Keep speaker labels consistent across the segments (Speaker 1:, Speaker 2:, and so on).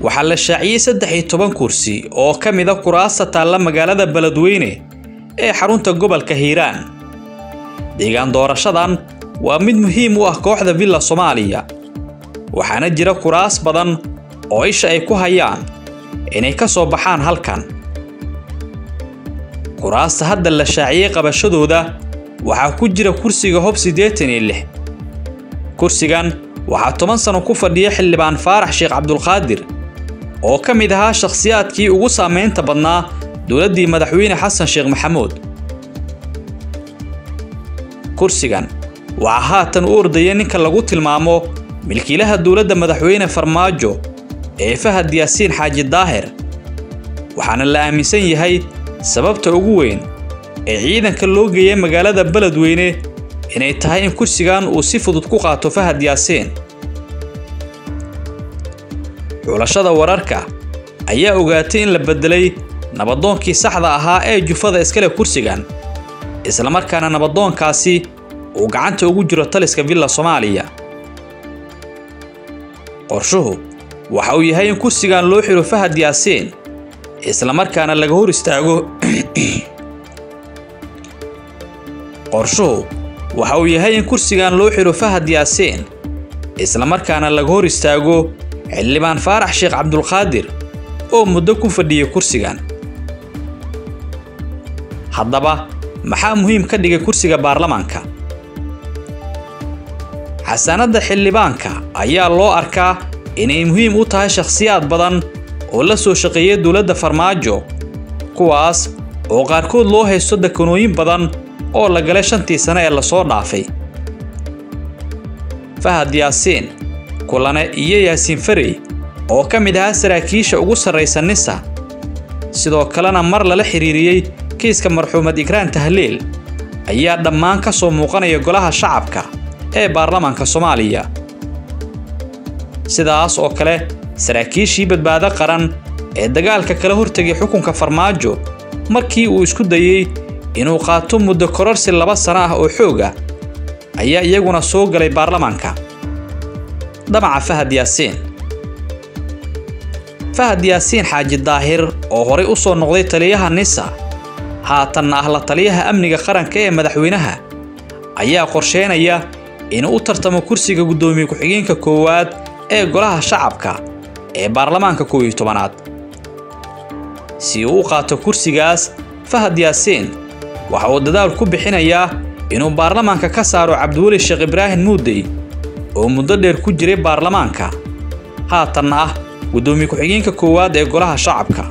Speaker 1: waxaa la shaaciyey saddex iyo toban kursi oo ka mid a kuraasta taalla magaalada beledweyne ee xarunta gobolka hiiraan deegaan doorashadan waa mid muhiim u ah kooxda villa soomaaliya waxaana jira kuraas badan oo isha ay ku hayaan inay ka soo baxaan halkan kuraasta hadda la shaaciyey qabashadooda waxaa ku jira kursiga hob siddeetan iyo lix kursigan waxaa toban sano ku fadhiya xildhibaan faarax sheekh cabdulqaadir oo ka mid ahaa shakhsiyaadkii ugu saamaynta badnaa dowladdii madaxweyne xasan sheekh maxamuud kursigan waxaa haatan u ordaya ninka lagu tilmaamo milkiilaha dowladda madaxweyne farmaajo ee fahad yaasiin xaaji daahir waxaana la aaminsan yahay sababta ugu weyn ee ciidanka loo geeyay magaalada beledweyne inay tahay in kursigan uu si fudud ku qaato fahad yaasiin xulashada wararka ayaa ogaatay in la beddelay nabadoonkii saxda ahaa ee jufada iskale kursigan islamarkaana nabadoonkaasi uu gacanta ugu jiro taliska villa soomaaliya qorshuhu waxa uu yahay in kursigan loo xiro fahad yaasiin islamarkaana laga hor istaago qorshuhu waxa uu yahay in kursigan loo xiro fahad yaasiin islamarkaana laga hor istaago xildhibaan faarax sheekh cabdulqaadir oo muddo ku fadhiyay kursigan haddaba maxaa muhiim ka dhigay kursiga baarlamaanka xasaanadda xildhibaanka ayaa loo arkaa inay muhiim u tahay shakhsiyaad badan oo la soo shaqeeyay dowladda farmaajo kuwaas oo qaarkood loo haysto dekanooyin badan oo la galay shantii sane ee lasoo dhaafay fahad yaasiin kulane iyo yaasiin farey oo ka mid ahaa saraakiisha ugu sarraysa nisa sidoo kalena mar lala xiriiriyey kiiska marxuumad ikraan tahliil ayaa dhammaan ka soo muuqanaya golaha shacabka ee baarlamaanka soomaaliya sidaas oo kale saraakiishii badbaado qaran ee dagaalka kala hortegay xukunka farmaajo markii uu isku dayey inuu qaato muddo kororsi laba sano ah oo xooga ayaa iyaguna soo galay baarlamaanka damaca fahad yaasiin fahad yaasiin xaaji daahir oo horay u soo noqday taliyaha nisa haatanna ah la taliyaha amniga qaranka ee madaxweynaha ayaa qorsheynaya inuu u tartamo kursiga guddoomiye ku-xigeenka koowaad ee golaha shacabka ee baarlamaanka koow iyo tobanaad si uu u qaato kursigaas fahad yaasiin waxa uu dadaal ku bixinayaa inuu baarlamaanka ka saaro cabdiweli sheekh ibraahim muudey oo muddo dheer ku jiray baarlamaanka haatanna ah guddoomiye ku-xigeenka koowaad ee golaha shacabka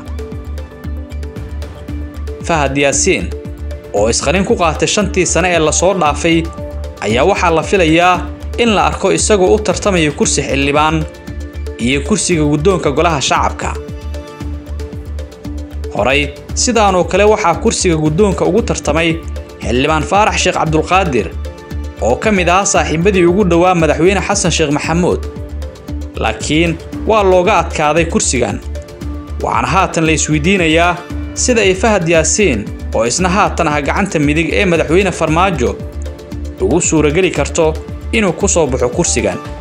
Speaker 1: fahad yaasiin oo isqarin ku qaatay shantii sane ee lasoo dhaafay ayaa waxaa la filayaa in la arko isagoo u tartamaya kursi xildhibaan iyo kursiga guddoonka golaha shacabka horay sidaanoo kale waxaa kursiga guddoonka ugu tartamay xildhibaan faarax sheekh cabdulqaadir oo ka mid ahaa saaxiibadii ugu dhowaa madaxweyne xasan sheekh maxamuud laakiin waa looga adkaaday kursigan waxaana haatan la isweydiinayaa sida ay fahad yaasiin oo isna haatan ah gacanta midig ee madaxweyne farmaajo ugu suurageli karto inuu ku soo baxo kursigan